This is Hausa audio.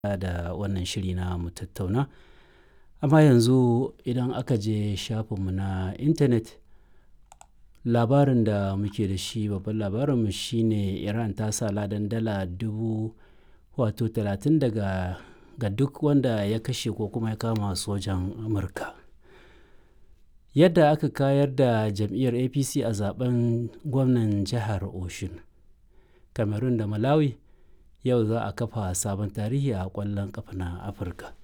da wannan shiri na mu tattauna. Amma yanzu idan aka je shafinmu na intanet, labarin da muke da shi babban labarinmu shine Iran ta sa ladan dala dubu wato talatin daga ga duk wanda ya kashe ko kuma ya kama sojan Amurka. Yadda aka kayar da jam'iyyar APC a zaben gwamnan jihar Oshun. Cameroon da Malawi yau za a kafa sabon tarihi a ƙwallon ƙafa na Afirka.